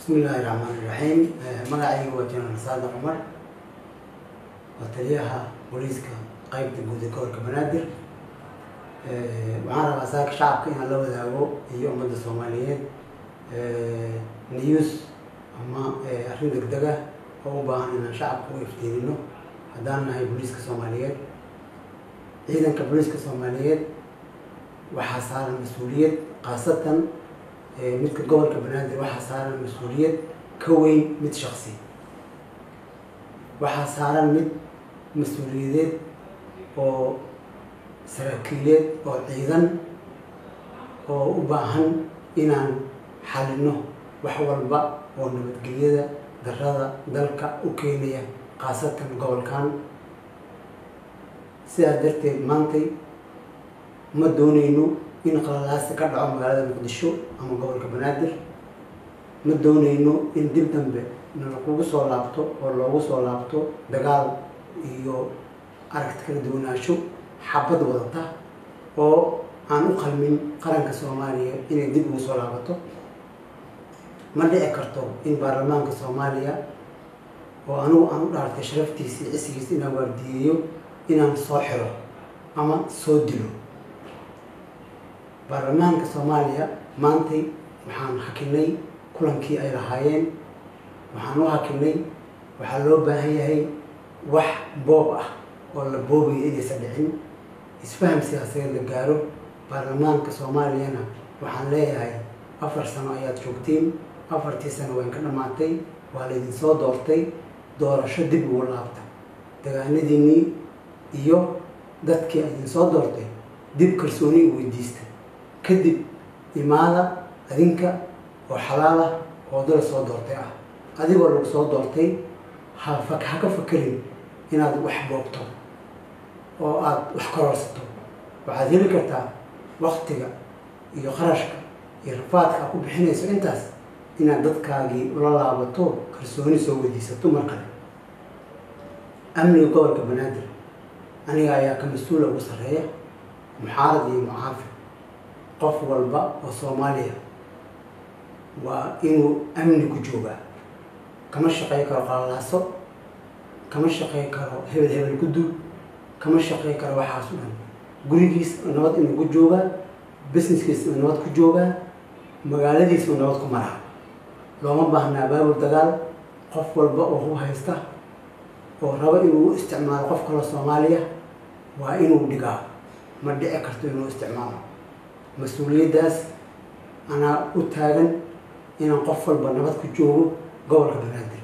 bismillaahi raxmaani raxiim magacayga waa jenaraal saada cumar waa taliyaha booliiska qeybta guud ee gobolka banaadir waxaan rabaa saaka shacabka inaan la wadaago iyo ummadda soomaaliyeed news ama arrin degdeg ah oo u baahan inaan shacabka u iftiinino haddaan nahay booliiska soomaaliyeed ciidanka booliiska soomaaliyeed waxaa saaran mas-uuliyad khaasatan midka gobolka banaadir waxaa saaran mas-uuliyad ka weyn mid shaksi waxaa saaran mid mas-uuliyadeed oo saraakiileed oo ciidan oo u baahan inaan xalino wax walba oo nabadgelyada darada dalka u keenaya khaasatan gobolkan sidaas darteed maantay ma dooneyno in qalalaasi ka dhaco magaalada muqdisho ama gobolka banaadir ma dooneyno in dib dambe nalakugu soo laabto oo loogu soo laabto dagaal iyo aragti kala duwanaansho xabad wadata oo aan u qalmin qaranka soomaaliya inay dib ugu soo laabato ma dhici karto in baarlamaanka soomaaliya oo anugu aan u dhaartay sharaftiisa iyo cisigiisa inaan waardiyeeyo inaan soo xiro ama soo dilo baarlamaanka soomaaliya maantay waxaan hakinay kulankii ay lahaayeen waxaan u hakinay waxaa loo baahan yahay wax boob ah oo la boobayo inaysan dhicin isfaham siyaasadeed la gaaro baarlamaanka soomaaliyana waxaan leeyahay afar sano ayaad joogtiin afartii sano wayn ka dhammaatay waa laydin soo doortay doorasho dib ugu laabta dagaanadiinii iyo dadkii idin soo doortay dib kalsooni u weydiista kadib imaada adinka oo xalaal ah oo dala soo doortay ah adigoo lagu soo doortay ha ha ka fakerin inaad wax boogto oo aada wax kororsato waxaad heli kartaa waktiga iyo qarashka iyo rafaadka aad ku bixinayso intaas inaad dadkaagii ula laabato kalsooni soo weydiisato mar kale amniga gobolka banaadir aniga ayaa ka mas-uula ugu sarreeya muxaarad iyo mucaafi qof walba oo soomaaliya waa inuu amni ku joogaa kama shaqey karo qalalaaso kama shaqey karo hebel hebel gudub kama shaqey karo waxaas u dhan gurigiis nabad inuu ku joogaa businesskiis uu nabad ku joogaa magaaladiis uu nabad ku maraa looma baahnaa baabul dagaal qof walba oo hu haysta oo rabo inuu isticmaalo qof kaloo soomaaliya waa inuu dhigaa ma dhici karto inuu isticmaalo mas-uuliyaddaas anaa u taagan inaan qof walba nabad ku joogo gobolka banaadir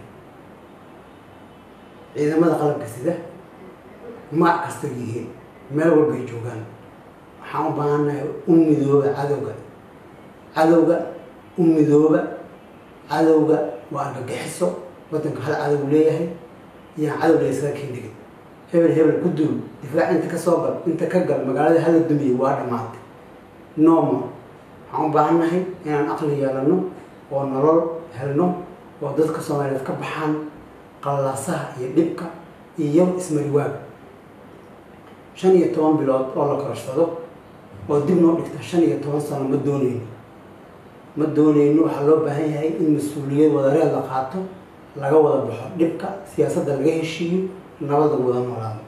ciidamada qalabka sida maac kasta yihiin meel walbay joogaan waxaan u baahannahay u midooba cadowga cadowga u midooba cadowga waa argagixiso waddanka hal cadow leeyahay iyaan cadow laysaga kendhigin hebel hebel ku duul difaac inta ka soo gal inta ka gal magaalada hala dumiye waa dhammaatay normal waxaan u baahannahay inaan aqli yeelano oo nolol helno oo dadka soomaaliyeed ka baxaan qallalaasaha iyo dhibka iyo ismariwaag shan iyo toban bilood oo la kororsado oo dib noo dhigta shan iyo toban sano ma dooneyno ma dooneyno waxaa loo baahan yahay in mas-uuliyad wadareed la qaato laga wada baxo dhibka siyaasadda laga heshiiyo nabad lagu wada noolaado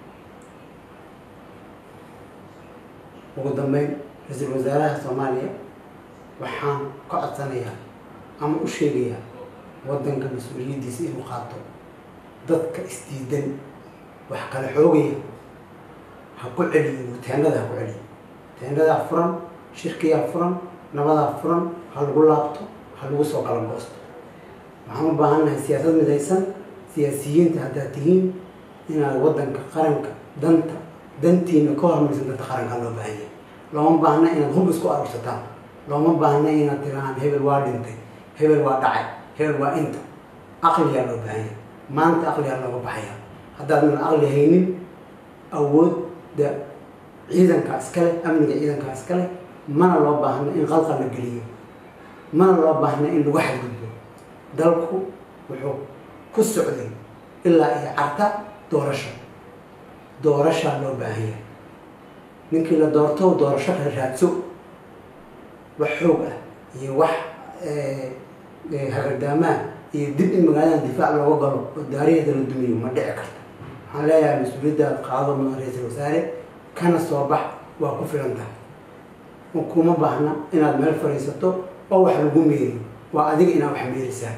ugu dambeyn ra-iisul wasaaraha soomaaliya waxaan ka codsanayaa ama u sheegayaa waddanka mas-uuliyaddiisa inuu qaato dadka isdiidan wax kala xoogaya ha ku celiyo teendada ha ku celiyo teendadaa furan shirkiyaa furan nabadaa furan ha lagu laabto ha lagu soo kala goosto waxaan u baahannahay siyaasad midaysan siyaasiyiinta haddaad tihiin inaad waddanka qaranka danta dantiina ka hormaysan danta qaranka loo baahan yahay looma baahna inaad hub isku arursataan looma baahna inaad tirahaan hebel waa dhintay hebel waa dhacay hebel waa inta aqliyaa loo baahan yahay maanta aqliyaa looga baxaya haddaadan aqli haynin awoodda ciidankaa iskale amniga ciidankaa iskale mana loo baahna in qalqal la geliyo mana loo baahna in lagu xadgudbo dalku wuxuu ku socday ilaa iyo carta doorasho doorashaa loo baahan yahay ninkii la doorto doorasho kala raadso wax xoog ah iyo wax hagardaamaha iyo dib in magaaladan difaac looga galo oo daariheeda la dumiyo ma dhici karto waxaan leeyahay mas-uuliyaddaad qaado mudan ra-iisul wasaare kana soo bax waa ku filan tahay kuma baahna inaad meel fadhiisato oo wax lagu meeriyo waa adiga inaad wax meerisaa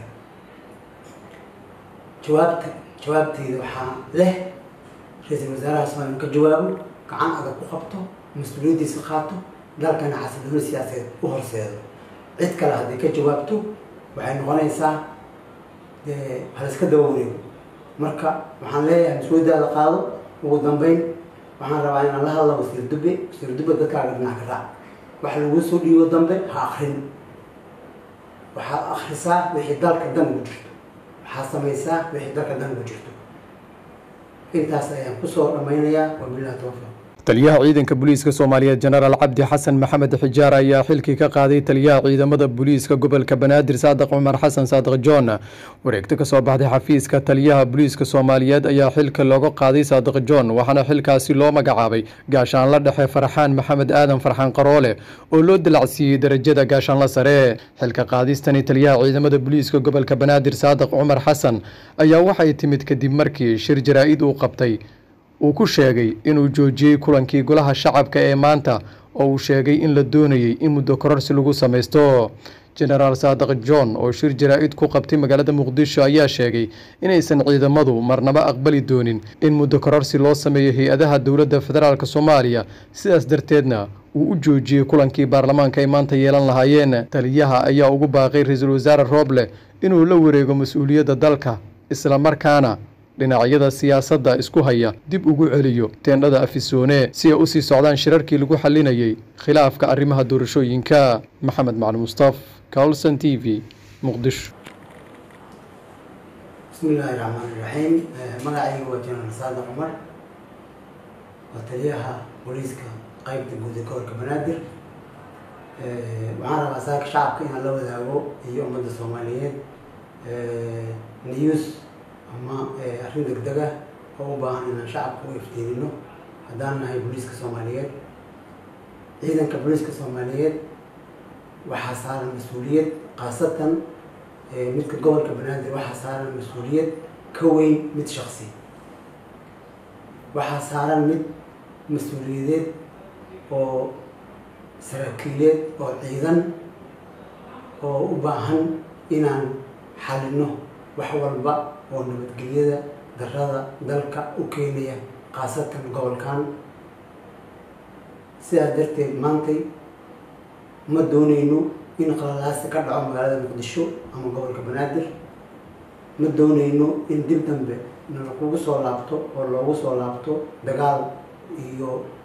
jawaabta jawaabteeda waxaa leh ra-iisul wasaaraha soomaaliya ka jawaabo gacan adag ku qabto mas-uuliyaddiisa qaato dalkana xasilooni siyaasadeed u horseedo cid kale hadday ka jawaabto waxay noqonaysaa dee haliska daba wareego marka waxaan leeyahay mas-uuliyaddaada qaado ugu dambeyn waxaan rabaa inaan la hadla wasiir dube wasiir dube dadkaaga dhinac ka raac wax laguu soo dhiibo dambe ha akrin waxaad akrisaa wixii dalka dan ugu jirto waxaad samaysaa wixii dalka dan ugu jirto intaas ayaan kusoo dhammaynayaa wabilahi tawfiiq taliyaha ciidanka booliiska soomaaliyeed jenaraal cabdi xasan maxamed xijaar ayaa xilkii ka qaaday taliyaha ciidamada booliiska gobolka banaadir saadiq cumar xasan saadiq john wareegto kasoo baxday xafiiska taliyaha booliiska soomaaliyeed ayaa xilka looga qaaday saadiq john waxaana xilkaasi loo magacaabay gaashaanla dhexe farxaan maxamed aadan farxaan qaroole oo loo dalacsiiyey darajada gaashaanla sare xilka qaadistani taliyaha ciidamada booliiska gobolka banaadir saadiq cumar xasan ayaa waxay timid kadib markii shir jaraa-id uu qabtay uu ku sheegay inuu joojiyey kulankii golaha shacabka ee maanta oo uu sheegay in la doonayey in muddo kororsi lagu samaysto jenaraal saadiq john oo shir jaraa-id ku qabtay magaalada muqdisho ayaa sheegay inaysan ciidamadu marnaba aqbali doonin in muddo kororsi loo sameeyo hay-adaha dowladda federaalk soomaaliya sidaas darteedna uu u joojiyey kulankii baarlamaanka ay maanta yeelan lahaayeen taliyaha ayaa ugu baaqay ra-iisul wasaare rooble inuu la wareego mas-uuliyadda dalka islamarkaana dhinacyada siyaasadda isku haya dib ugu celiyo teendhada afisoone si ay usii socdaan shirarkii lagu xalinayay khilaafka arrimaha doorashooyinka maxamed macali mustaf colson t v muqdisho bismi illaahi raxmaan iraxiim magacayga waa jenaraal saadiq cumar waa taliyaha booliiska qeybta guud ee gobolka banaadir waxaan rabaa saaka shacabka inaan la wadaago iyo ummadda soomaaliyeed news ama arrin degdeg ah oo u baahan inaan shacabka u iftiinino haddaan nahay booliiska soomaaliyeed ciidanka booliiska soomaaliyeed waxaa saaran mas-uuliyad khaasatan midka gobolka banaadir waxaa saaran mas-uuliyad ka weyn mid shaksi waxaa saaran mid mas-uuliyadeed oo saraakiileed oo ciidan oo u baahan inaan xalino wax walba oo nabadgelyada darada dalka u keenaya khaasatan gobolkan sidaas darteed maantay ma dooneyno in qalalaasi ka dhaco magaalada muqdisho ama gobolka banaadir ma dooneyno in dib dambe nalakugu soo laabto oo loogu soo laabto dagaal iyo